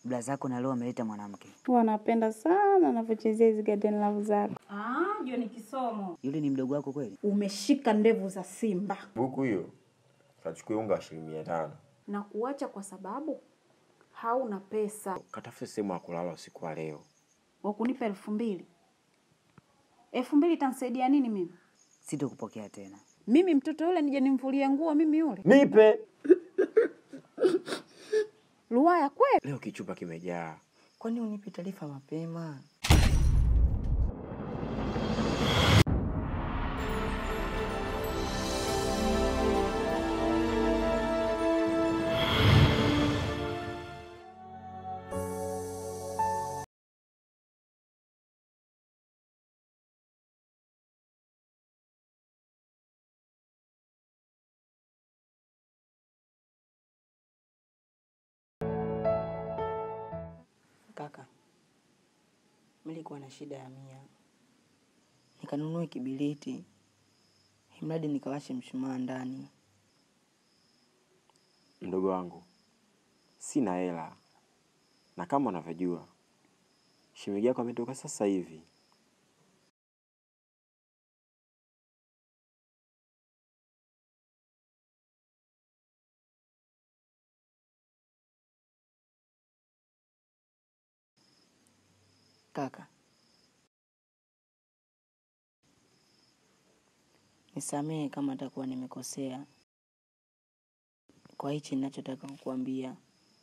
Blazako na leo ameleta mwanamke. Huwa napenda sana anavyochezea hizi garden love zake. Ah, John Kisomo. Yule ni mdogo wako kweli? Umeshika ndevu za simba Buku hiyo kachukua unga wa shilingi mia tano. na kuacha kwa sababu hauna pesa. Katafute sehemu ya kulala usiku wa leo. Wakunipa elfu mbili elfu mbili itanisaidia nini mimi? Sitokupokea tena. Mimi mtoto yule nije nimfulie nguo mimi yule? Nipe Luwaya kweli? leo, kichupa kimejaa. Kwani unipe taarifa mapema? Kaka, nilikuwa na shida ya mia, nikanunue kibiriti, imradi nikawashe mshumaa ndani. Mdogo wangu, sina hela, na kama unavyojua shemeji yako ametoka sasa hivi. Kaka, nisamehe kama atakuwa nimekosea kwa hichi ninachotaka kukuambia.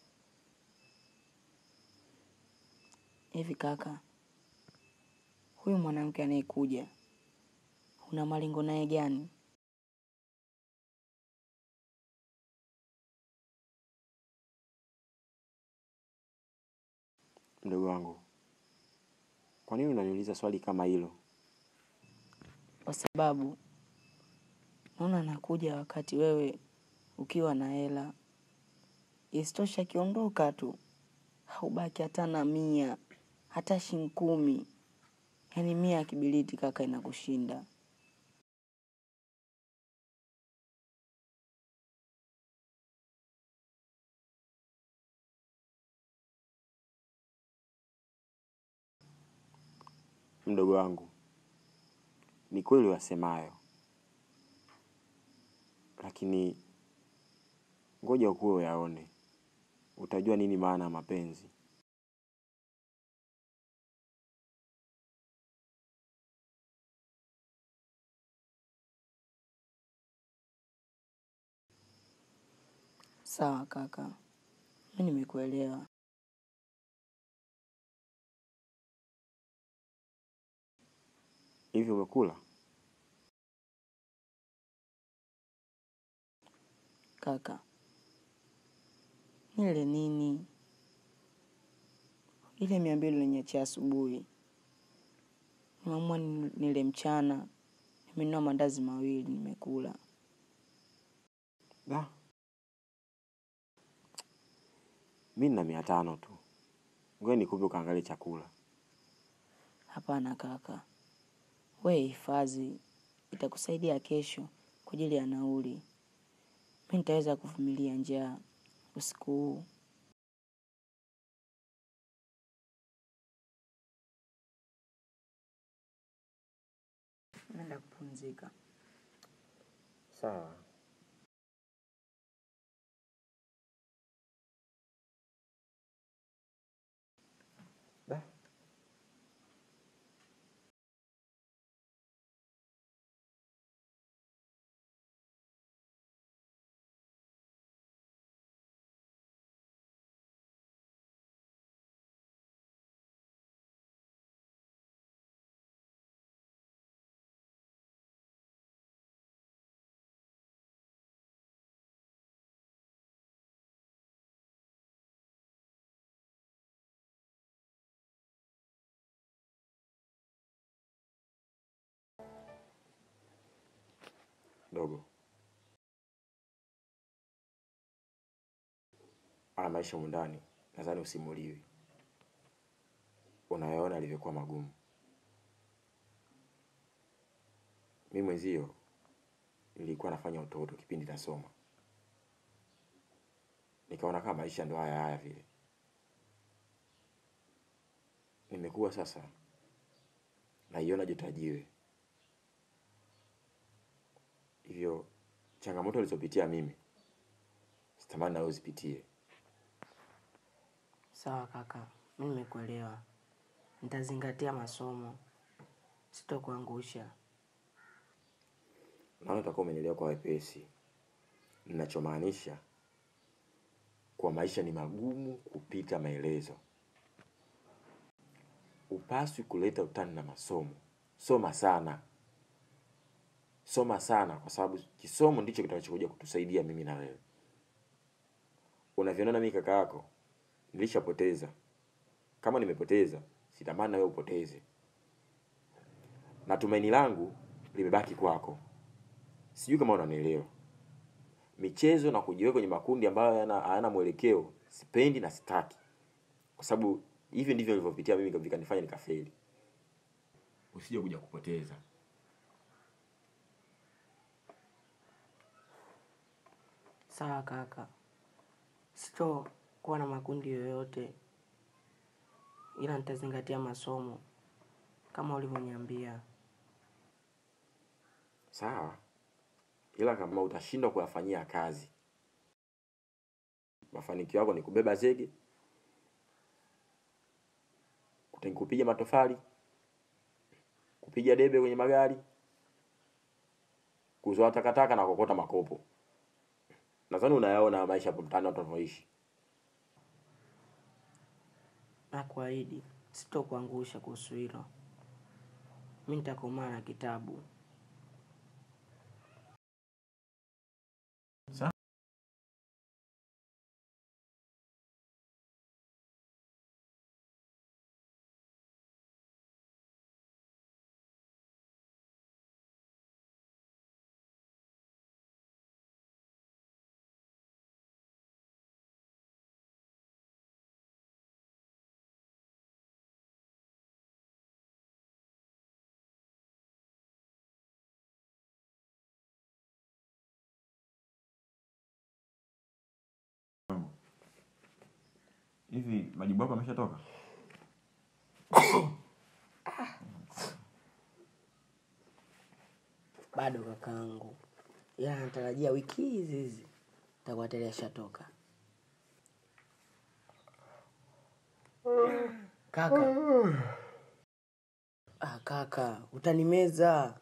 Hivi kaka, huyu mwanamke anayekuja una malengo naye gani? Mdogo wangu, kwa nini unaniuliza swali kama hilo? Kwa sababu naona anakuja wakati wewe ukiwa na hela. Isitoshe akiondoka tu haubaki hata na mia, hata shilingi kumi. Yaani mia ya kibiriti kaka inakushinda. Mdogo wangu, ni kweli wasemayo, lakini ngoja ukuwe uyaone, utajua nini maana ya mapenzi. Sawa kaka, mi nimekuelewa. Hivi umekula? Kaka, nile nini? Ile mia mbili uliniachia asubuhi, nimeamua ni- nile mchana. Nimenunua mandazi mawili nimekula. Da, mi nina mia tano tu, ngoja nikupe ukaangalie chakula. Hapana kaka, we hifadhi, itakusaidia kesho kwa ajili ya nauli. Mi nitaweza kuvumilia njaa usiku huu. Naenda kupumzika. Sawa. Da. Dogo, haya maisha humu ndani nadhani usimuliwi. Unayaona alivyokuwa magumu. Mi mwenzio nilikuwa nafanya utoto kipindi nasoma, nikaona kama maisha ndo haya haya vile, nimekuwa sasa naiona joto jiwe. Hivyo changamoto alizopitia mimi sitamani nawe uzipitie. Sawa kaka, mi nimekuelewa. Nitazingatia masomo, sitokuangusha. Naona utakuwa umenielewa kwa wepesi. Ninachomaanisha kwa maisha ni magumu kupita maelezo. Upaswi kuleta utani na masomo. Soma sana, soma sana, kwa sababu kisomo ndicho kitakachokuja kutusaidia mimi na wewe. Unavyoniona mimi kaka yako, nilishapoteza. Kama nimepoteza, sitamani na wewe upoteze, na tumaini langu limebaki kwako. Sijui kama unanielewa. Michezo na kujiweka kwenye makundi ambayo hayana hayana mwelekeo sipendi na sitaki, kwa sababu hivyo ndivyo nilivyopitia mimi vikanifanya nikafeli. Usije kuja kupoteza. Sawa kaka, sitokuwa na makundi yoyote, ila nitazingatia masomo kama ulivyoniambia. Sawa, ila kama utashindwa kuyafanyia kazi, mafanikio yako ni kubeba zege, kute- kupiga matofali, kupiga debe kwenye magari, kuzoa takataka na kokota makopo. Nadhani unayaona maisha hapo mtaani watu wanavyoishi. Na kuahidi sitokuangusha kuhusu hilo. Mi nitakomaa na kitabu. Hivi majibu yako yameshatoka? Bado kakaangu, ila natarajia wiki hizi hizi takuwa tayari ashatoka. Kaka, ah, kaka utanimeza.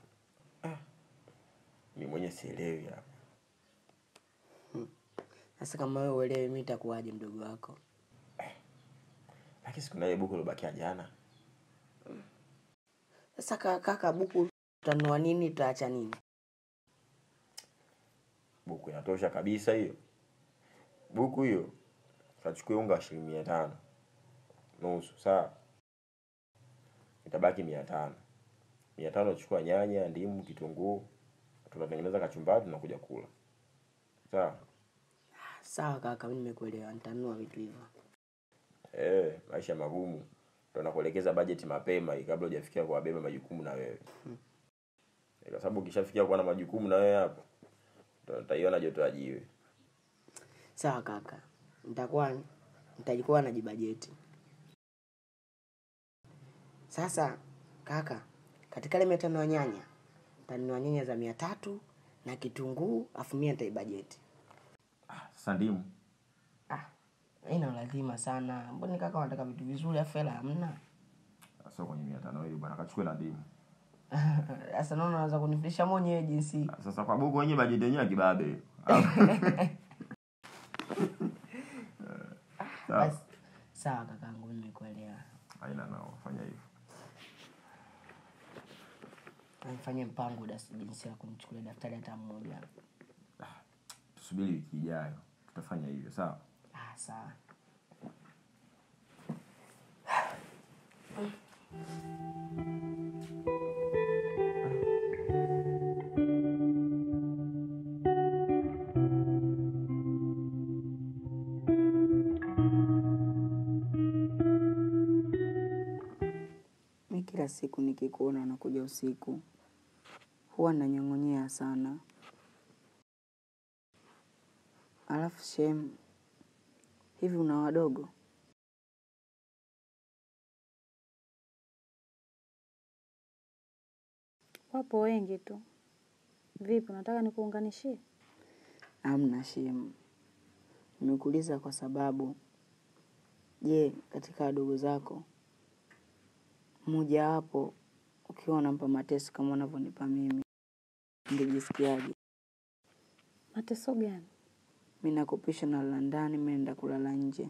Mimi mwenyewe sielewi hapa. Sasa kama wewe uelewi, mi nitakuwaje mdogo wako? Lakini siku na ile buku lilobakia jana. Sasa ka- kaka, buku tutanunua nini? Tutaacha nini? Buku inatosha kabisa hiyo. Buku hiyo kachukue unga wa shilingi mia tano nusu, sawa? Itabaki mia tano. Mia tano chukua nyanya, ndimu, kitunguu, tunatengeneza kachumbari, tunakuja kula, sawa? Sawa kaka, mi nimekuelewa, nitanunua vitu hivyo. Eh, maisha magumu ndo nakuelekeza bajeti mapema hii kabla hujafikia kuwabeba majukumu na wewe Eh, kwa sababu ukishafikia kuwa na majukumu na wewe hapo ndo utaiona joto ya jiwe. Sawa kaka, nitakuwa nitajikuwa na jibajeti. Sasa kaka, katika ile mia tano ya nyanya nitanunua nyanya za mia tatu na kitunguu, afu mia nitaibajeti. Sasa ndimu Ah, haina lazima sana. Mbona kaka wanataka vitu vizuri afu hela hamna? sio kwenye mia tano hiyo bwana, kachukue na ndimu. Sasa naona unaweza kunifundisha mwenyewe jinsi. Sasa kwa buku wenyewe bajeti yenyewe ya kibabe. Sawa, Basi sawa kakangu, mimi nimekuelewa. haina nao, fanya hivyo. Nifanye mpango dasi jinsi ya kumchukulia daftari hata mmoja. Tusubiri wiki ijayo, tutafanya hivyo, sawa? Ah, sawa. Mi kila siku nikikuona unakuja usiku huwa nanyong'onyea sana. Alafu shem, hivi una wadogo? Wapo wengi tu. Vipi, unataka nikuunganishie? Amna shemu, nimekuuliza kwa sababu, je, katika wadogo zako mmoja wapo ukiwa unampa mateso kama unavyonipa mimi, ungejisikiaje? Mateso gani? Mi nakupisha na lala ndani, mi naenda kulala nje.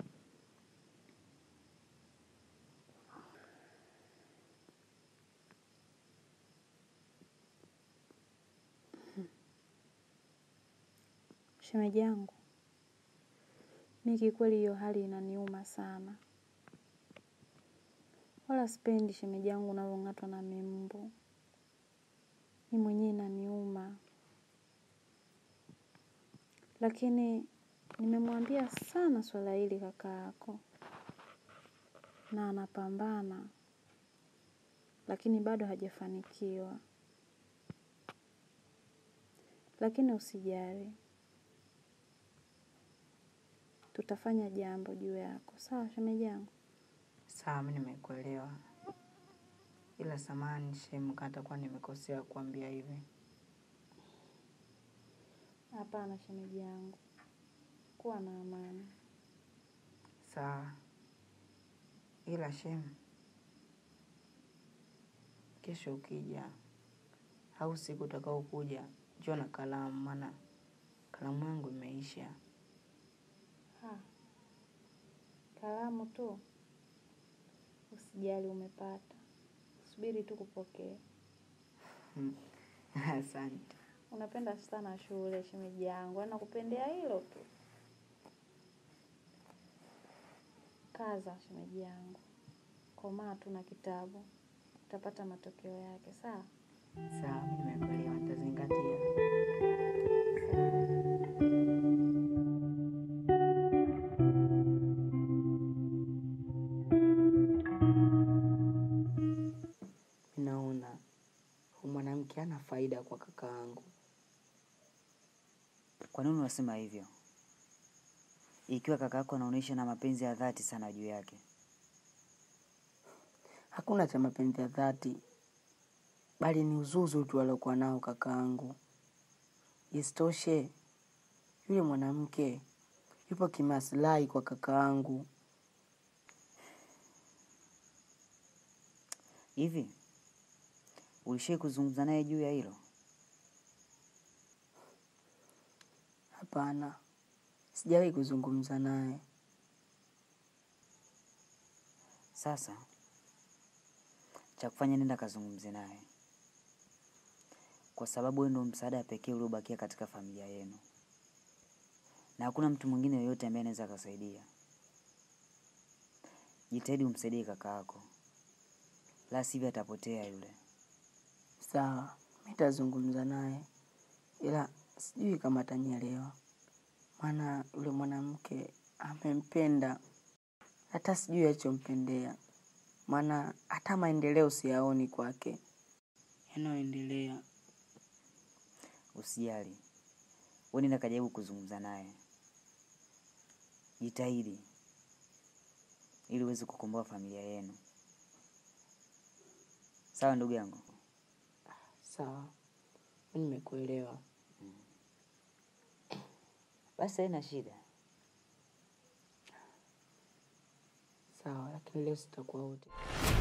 Shemeji yangu, mi kikweli hiyo hali inaniuma sana. Wala sipendi shemeji yangu unavyong'atwa na mimbu. Mi mwenyewe inaniuma. Lakini nimemwambia sana swala hili kaka yako. Na anapambana. Lakini bado hajafanikiwa. Lakini usijali. Tutafanya jambo juu yako. Sawa shemeji yangu? Sawa, mi nimekuelewa, ila samani shemu, kama atakuwa nimekosea kuambia hivi. Hapana shemeji yangu. Kuwa na amani. Sawa, ila shemu, kesho ukija au siku utakao kuja, njoo na kalamu, maana kalamu yangu imeisha. Ha. Kalamu tu. Usijali umepata. Subiri tu kupokea. Asante. Unapenda sana shule shemeji yangu. Yaani nakupendea hilo tu. Kaza shemeji yangu. Komaa tu na kitabu. Utapata matokeo yake. Sawa? Sawa, mi nimekuelewa, nitazingatia. Naona huyu mwanamke hana faida kwa kaka yangu. Kwa nini unasema hivyo? Ikiwa kaka yako anaonyesha na mapenzi ya dhati sana juu yake. Hakuna cha mapenzi ya dhati, bali ni uzuzu tu aliokuwa nao kaka yangu. Isitoshe, yule mwanamke yupo kimaslahi kwa kaka yangu. Hivi ulishai kuzungumza naye juu ya hilo? Hapana, sijawahi kuzungumza naye. Sasa cha kufanya, nenda kazungumze naye, kwa sababu wewe ndio msaada pekee uliobakia katika familia yenu, na hakuna mtu mwingine yoyote ambaye anaweza akasaidia. Jitahidi umsaidie kaka yako, la sivyo atapotea yule. Sawa, mi nitazungumza naye, ila sijui kama atanielewa, maana yule mwanamke amempenda, hata sijui alichompendea, maana hata maendeleo siyaoni kwake yanayoendelea. Usijali, wewe nenda kajaribu kuzungumza naye, jitahidi ili uweze kukomboa familia yenu. Sawa ndugu yangu? Sawa, mi nimekuelewa. Basi haina shida. Sawa, lakini leo sitakuwa wote.